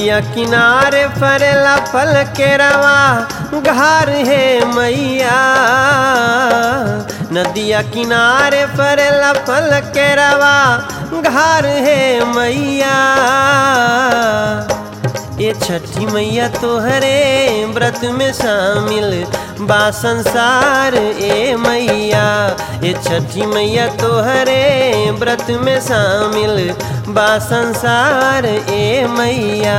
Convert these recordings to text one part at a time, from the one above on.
नदिया किनारे फरेला फल के रवा घार है मैया नदिया किनारे फरेला फल के रवा घार है मैया ये छठी मैया तोहरे व्रत में शामिल बा संसार ए मैया ये छठी मैया तोहरे व्रत में शामिल बा संसार ए मैया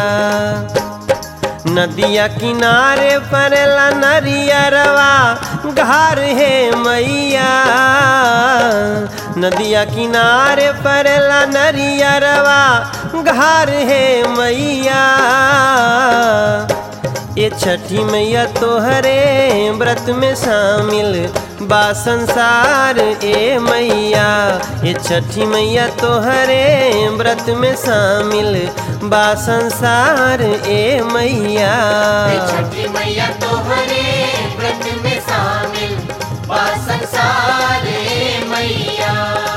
नदिया किनारे परेला नरियरवा घार है मैया नदिया किनारे परेला नरियरवा घार है मैया ये छठी मैया तोहरे व्रत में शामिल बा संसार ए मैया ये छठी मैया तोहरे व्रत में शामिल बा संसार ए मैया छठी मैया तोहरे व्रत में शामिल बा संसार ए मैया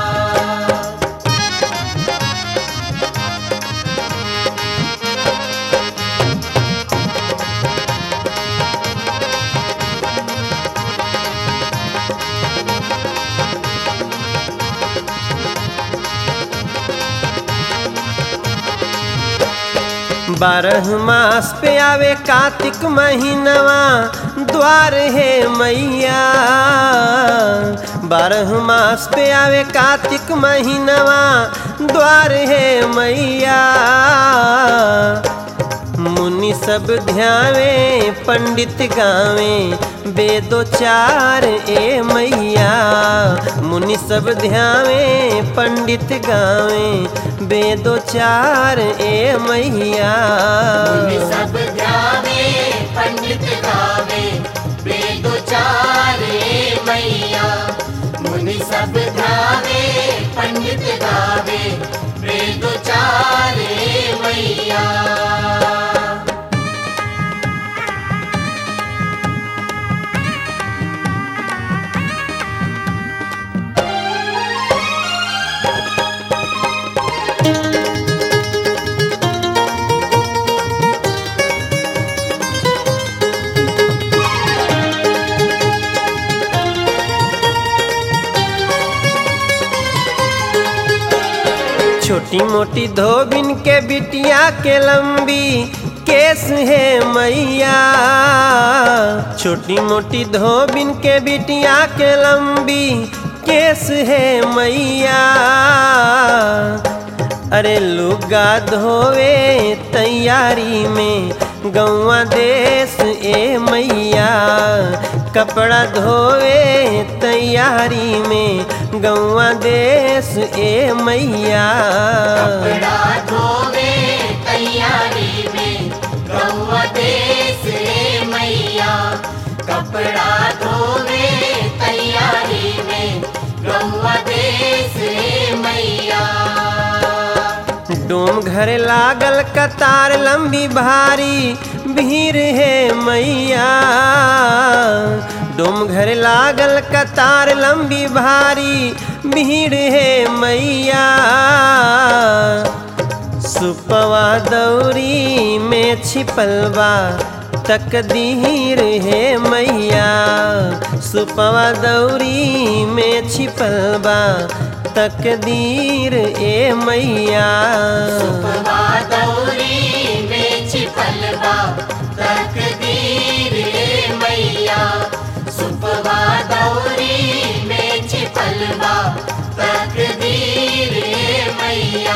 बारह मास पे आवे कार्तिक महीनवा द्वार है मैया बारह मास पे आवे कार्तिक महीनवा द्वार है मैया मुनि सब ध्यावे पंडित गावे वेदो चार ए मैया मुनि सब ध्यावे पंडित गावे वेदो चार ए मैया मुनि सब ध्यावे पंडित गावे वेदो चारे मैया मुनि सब ध्यावे पंडित गावे वेदो चारे मैया छोटी मोटी धोबिन के बिटिया के लंबी केस है मैया छोटी मोटी धोबिन के बिटिया के लंबी केस है मैया अरे लुगा धोवे तैयारी में गौवा देश ए मैया कपड़ा धोवे तैयारी में गौवा देश ए मैया कपड़ा धोवे तैयारी में गौवा देश रे मैया कपड़ा धोवे तैयारी में गौवा देश रे मैया डोम घर लागल कतार लंबी भारी भीड़ है मैया डोम घर लागल कतार लंबी भारी भीड़ है मैया सुपवा दौरी में छिपल बा तकदीर है मैया सुपवा दौरी में छिपल बा तकदीर ए मैया सुपवा दौरी में छिपल बा तकदीर रे मैया सुपवा दौरी में छिपल बा तकदीर रे मैया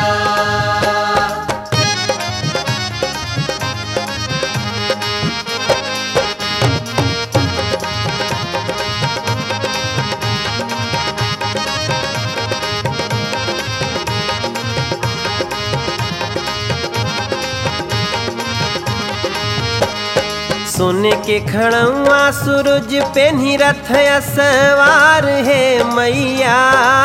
सोने के खड़ुआ सूरज पे रथ सवार है मैया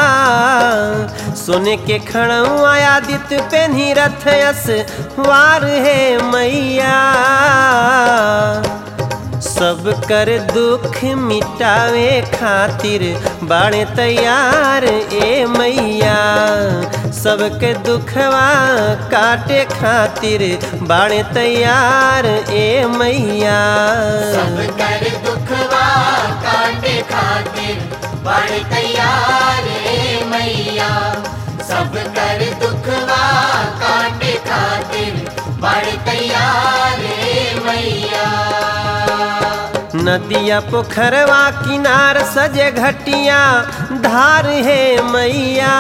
सोने के खड़ुआ आदित्य पे रथ सवार है मैया सब सब कर दुख मिटावे खातिर बाणे तैयार ए मैया सबके दुखवा काटे खातिर बाणे तैयार ए मैया सब कर दुखवा काटे खातिर बड़ तैयार ए मैया सब कर दुखवा काटे खातिर बड़ तैयार ए मैया नदिया पोखरवा किनार सजे घटिया धार है मैया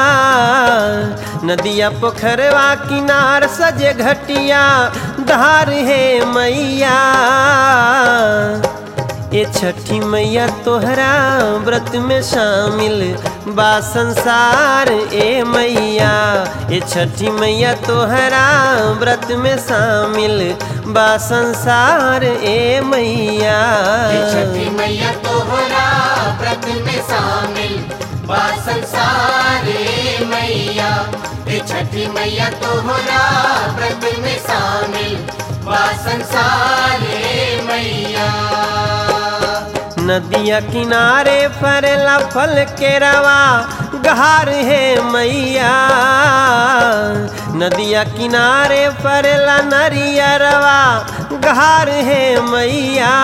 नदिया पोखरवा किनार सजे घटिया धार है मैया ये छठी मैया तोहरा व्रत में शामिल बा संसार ए मैया ये छठी मैया तोहरा व्रत में शामिल बा संसार ए मैया ये छठी मैया तोहरा व्रत में शामिल बा संसार ए मैया ये छठी मैया तोहरा व्रत में शामिल बा संसार ए मैया नदिया किनारे फरेला फल के रवा गहार है मैया नदिया किनारे फरेला नरिया रवा गहार है मैया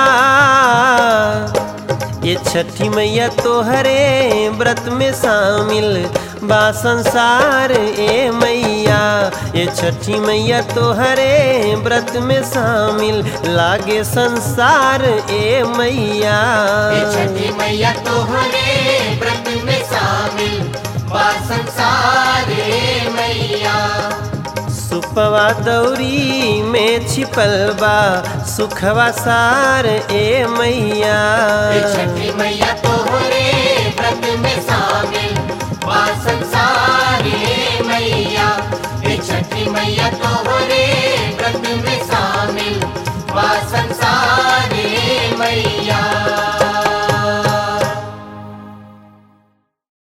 ये छठी मैया तोहरे व्रत में शामिल बा संसार ए मैया ये छठी मैया तोहरे व्रत में शामिल लागे संसार ए मैया ये छठी मैया तोहरे व्रत में शामिल बा संसार ए मैया सुपवा दौरी में छिपल बा सुखवा सार ए मैया ये छठी मैया तो